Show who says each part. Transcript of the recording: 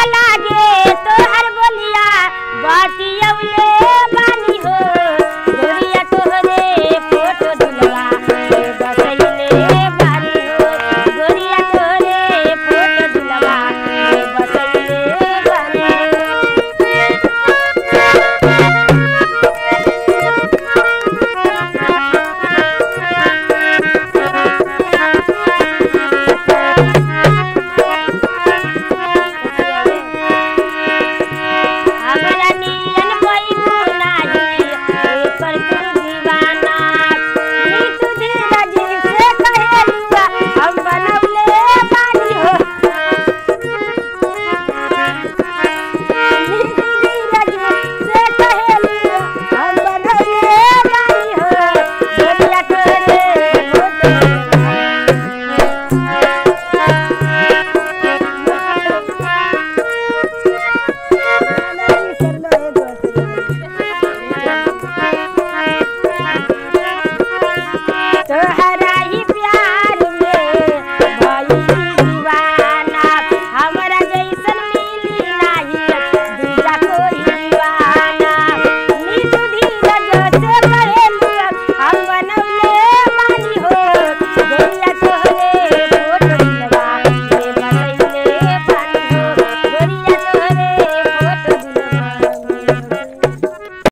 Speaker 1: लागे तोहर बोलिया बातियौले बानी हो गोरिया तोहरे फोटो दुलवा के बसैले बानी हो गोरिया तोहरे फोटो दुलवा के बसैले बानी हमरा नियन पैबू नाही एकर तू दीवाना नी तू धीरज से कहेलुआ हम बनौले बानी हो नी तू धीरज से कहेलुआ हम बनौले बानी हो गोरिया तोरे फोटो तो